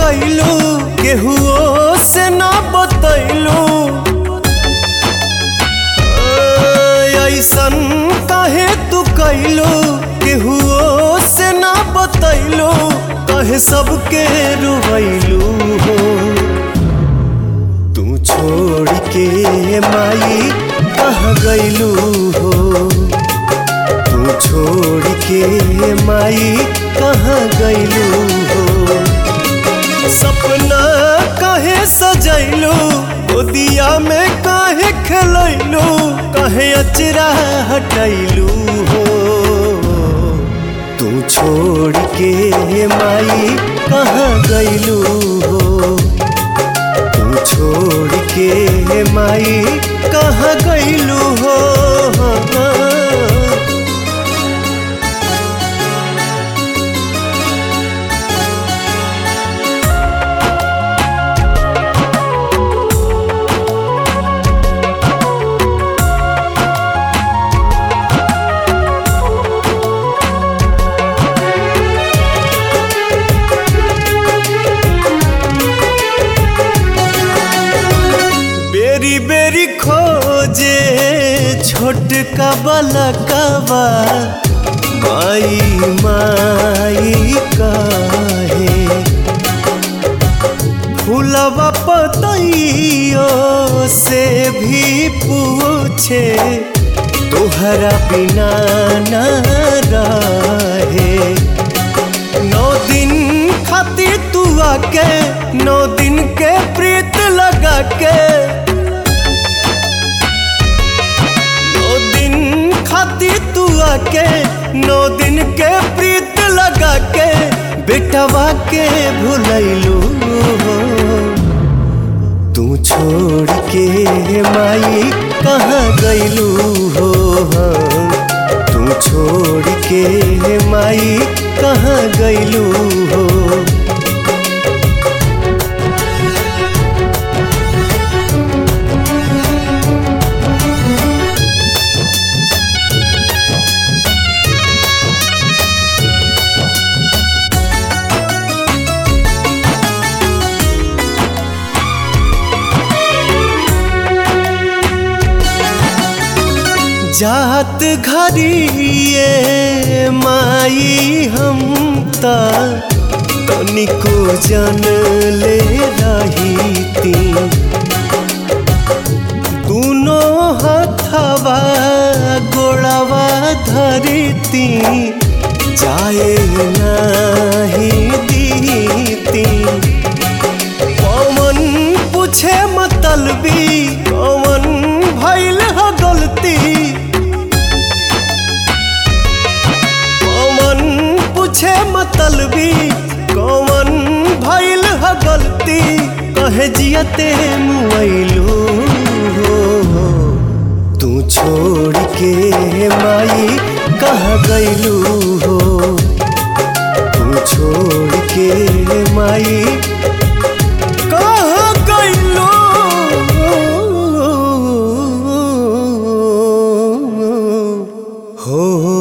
कैलू केहुओ से ना बतैलू ऐसन काहे तू कैलू केहुओ से ना बतैलू कहे सबके रुवैलू हो तू छोड़ के माई कहाँ गैलू हो तू छोड़ के माई कहाँ गैलू हो सपना काहे सजैलू गोदिया में काहे खेलैलू काहे अचरा हटैलू हो तू छोड़ के माई कहाँ गैलू हो तू छोड़ के माई कहाँ गैलू हो बेरी बेरी खोजे छोटका बलकवा माई माई काहे फूलवा पतइयो से भी पूछे तोहरा बिना ना रहे नौ दिन खातिर तू आके नौ दिन के प्रीत लगा के नौ दिन खातिर तू आके नौ दिन के प्रीत लगा के बेटवा के भुलैलू तू छोड़ के माई कहाँ गैलू हो तू छोड़ के माई कहाँ गैलू हो जात घरिए माई हम त तनिको जन ले रही ती दूनो हथवा गोड़वा धरती जाए नाही दीती पवन पूछे मतलबी कवन भैल ह गलती कवन पूछे मतलबी कवन भैल ह गलती कहे जियते मुआइलू तू छोड़ के माई कह गैलू हो तू छोड़ के माई कहाँ गइलो हो